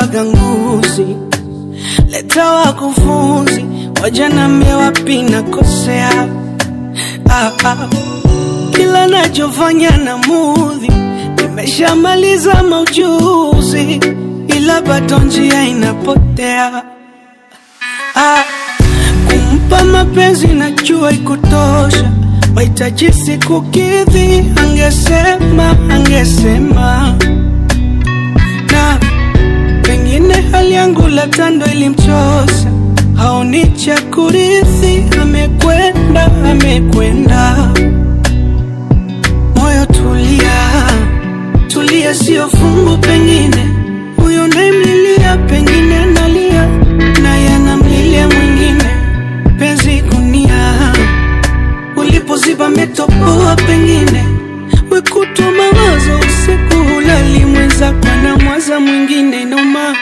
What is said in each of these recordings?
waganguzi, leta wakufunzi, wajanambia wapi nakosea. Ah, ah. Kila nachofanya na mudhi, nimeshamaliza maujuzi, ila bado njia inapotea. Ah, kumpa mapenzi najua ikutosha, mahitaji sikukidhi, angesema angesema na pengine hali yangu la tando ilimchosa, haoni cha kurithi, amekwenda amekwenda. Moyo tulia, tulia, sio fungu, pengine huyo naimlilia, pengine analia naye anamlilia mwingine. Penzi gunia ulipoziba metopoa, pengine wekutwa mawazo usiku hulali, mwenzako anamwaza mwingine noma.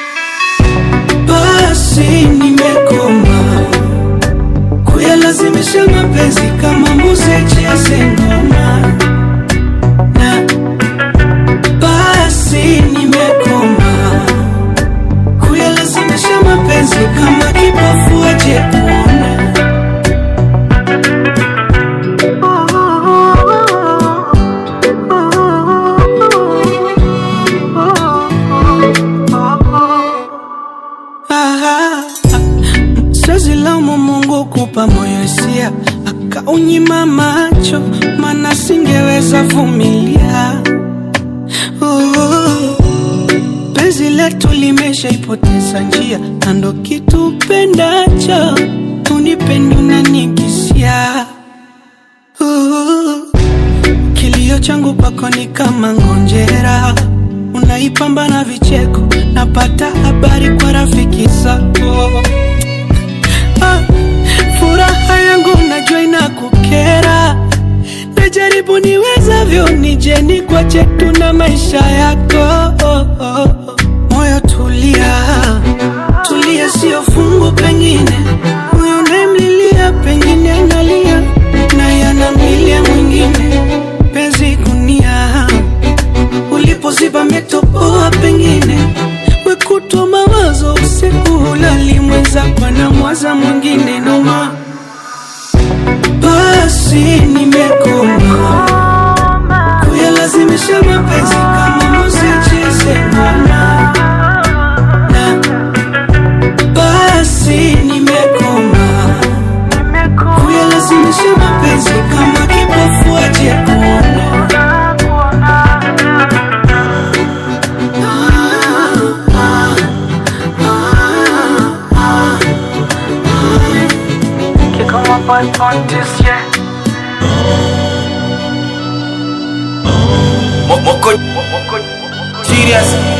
Basi nimekoma kuyalazimisha mapenzi kama mbuzi cheze ngoma, na basi nimekoma kuyalazimisha mapenzi kama kipofu aje kuona. Ah, Siwezi laumu Mungu kupa moyo hisia akaunyima macho, mana singeweza vumilia. Oh, penzi letu limeshaipoteza njia, na ndo kitu pendacho unipendi unanikisia. Oh, kilio changu kwako ni kama ngonjera, unaipamba na vicheko, napata habari kwa rafiki zako. Ah, furaha yangu najua inakukera, najaribu niwezavyo nije nikwache tu na maisha yako. Moyo tulia, tulia, sio fungu, pengine huyo unayemlilia, pengine analia naye anamlilia mwingine. Penzi gunia ulipoziba metopoa, pengine wekutwa mawazo usiku hulali, mwenzako anamwaza mwingine noma. Basi nimekoma kuyalazimisha mapenzi kama mbuzi cheze ngoma, na basi nimekoma kuyalazimisha mapenzi kama kipofu aje kuona. Kick on my butt on this, yeah. Mo- Moko Serious